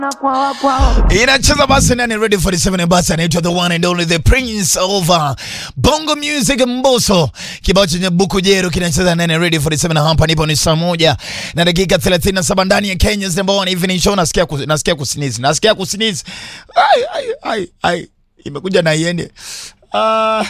inacheza basi nani ready 47 basi anaitwa the one and only the prince of uh, bongo music mboso kibao chenye buku jero kinacheza nani ready 47 na hapa nipo ni saa moja na dakika 37 ndani ya Kenya's number one evening show nasikia kus, nasikia kusinizi nasikia kusinizi ai ai ai ai imekuja na iende ah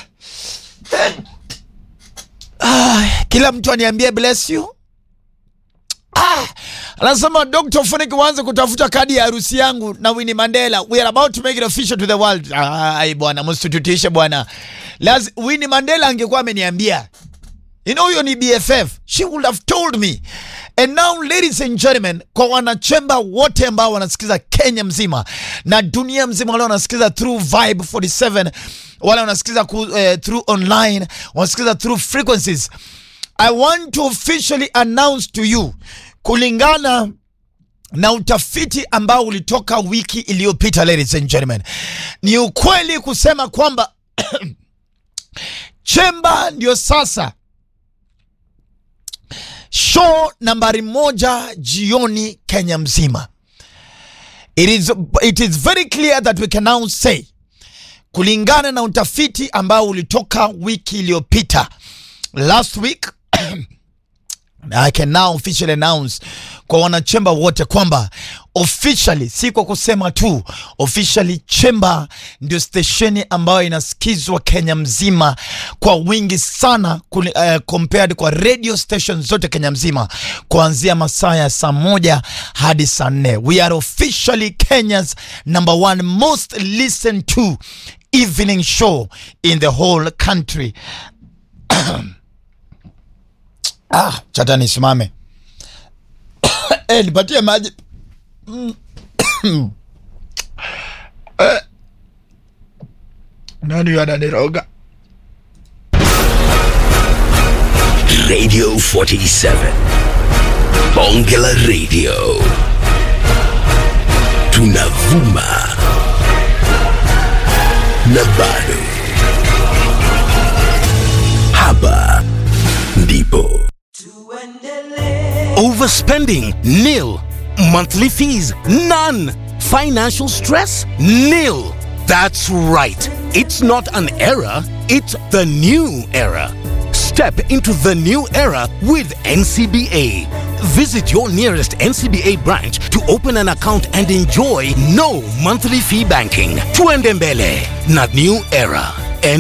ah kila mtu aniambie bless you Ah, anasema Dr. Funik waanze kutafuta kadi ya harusi yangu na Winnie Mandela. We are about to make it official to the world. Ai bwana, msitutishe bwana. Laz Winnie Mandela angekuwa ameniambia. You know huyo ni BFF. She would have told me. And now ladies and gentlemen, kwa wanachemba wote ambao wanasikiza Kenya mzima na dunia mzima wale wanasikiza through Vibe 47, wale wanasikiza ku, eh, through online, wanasikiza through frequencies. I want to officially announce to you kulingana na utafiti ambao ulitoka wiki iliyopita, ladies and gentlemen, ni ukweli kusema kwamba Chemba ndio sasa show nambari moja jioni Kenya mzima. It is, it is very clear that we can now say kulingana na utafiti ambao ulitoka wiki iliyopita last week I can now officially announce kwa wanachemba wote kwamba officially, si kwa kusema tu, officially Chemba ndio stesheni ambayo inasikizwa Kenya mzima kwa wingi sana kuli, uh, compared kwa radio station zote Kenya mzima kuanzia masaa ya saa moja hadi saa nne. We are officially Kenya's number one most listened to evening show in the whole country. Ah, chata nisimame. Eh, nipatie maji. Eh. Nani ananiroga? Radio 47 Bonge la Radio tunavuma na bado hapa ndipo Overspending? Nil. Monthly fees? None. Financial stress? Nil. That's right. It's not an era, it's the new era. Step into the new era with NCBA. Visit your nearest NCBA branch to open an account and enjoy no monthly fee banking. Tuendembele, not new era.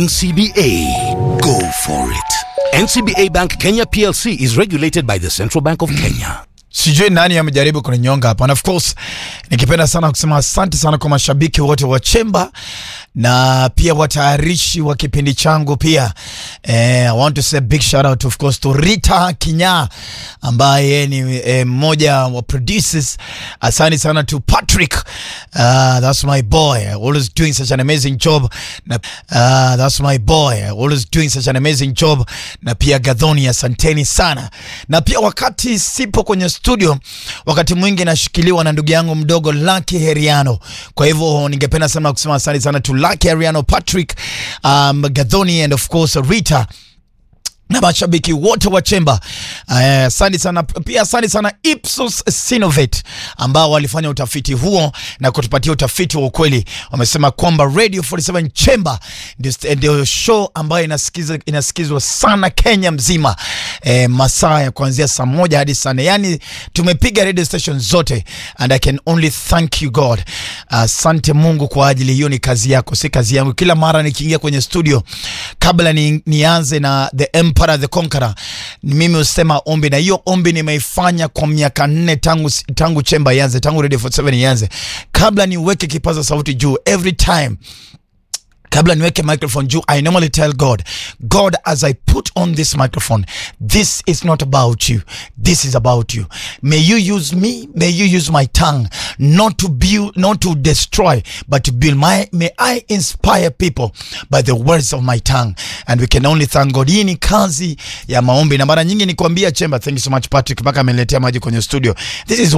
NCBA. Go for it. NCBA Bank Kenya PLC is regulated by the Central Bank of Kenya. Sijui nani amejaribu kuninyonga hapa, and of course nikipenda sana kusema asante sana kwa mashabiki wote wa Chemba na pia watayarishi wa kipindi changu pia. Eh, I want to say a big shout out of course to Rita Kinya ambaye ni eh, mmoja wa producers. Asante sana to Patrick. Uh, that's my boy. Always doing such an amazing job. Na, uh, that's my boy. Always doing such an amazing job. Na pia Gadhoni, asanteni sana. Na pia wakati sipo kwenye studio, wakati mwingi nashikiliwa na ndugu yangu mdogo Lucky Heriano. Kwa hivyo ningependa sana kusema asante sana to Lucky Heriano, Patrick, um, Gadhoni and of course Rita na mashabiki wote wa Chemba. Asante uh, sana pia, asante sana Ipsos Synovate ambao walifanya utafiti huo na kutupatia utafiti wa ukweli. Wamesema kwamba Radio 47 Chemba ndio show ambayo inasikizwa, inasikizwa sana Kenya mzima e, masaa ya kuanzia saa moja hadi saa nne. Yani tumepiga radio station zote and I can only thank you God. Asante uh, Mungu kwa ajili hiyo, ni kazi yako, si kazi yangu. Kila mara nikiingia kwenye studio kabla ni, nianze na the Emperor the Conqueror, ni mimi husema ombi, na hiyo ombi nimeifanya kwa miaka nne tangu, tangu Chemba ianze, tangu Radio 47 ianze, kabla niweke kipaza sauti juu every time kabla niweke microphone juu i normally tell god god as i put on this microphone this is not about you this is about you may you use me may you use my tongue not to build not to destroy but to build my may i inspire people by the words of my tongue and we can only thank god hii ni kazi ya maombi na mara nyingi nikwambia chemba thank you so much patrick mpaka ameniletea maji kwenye studio this is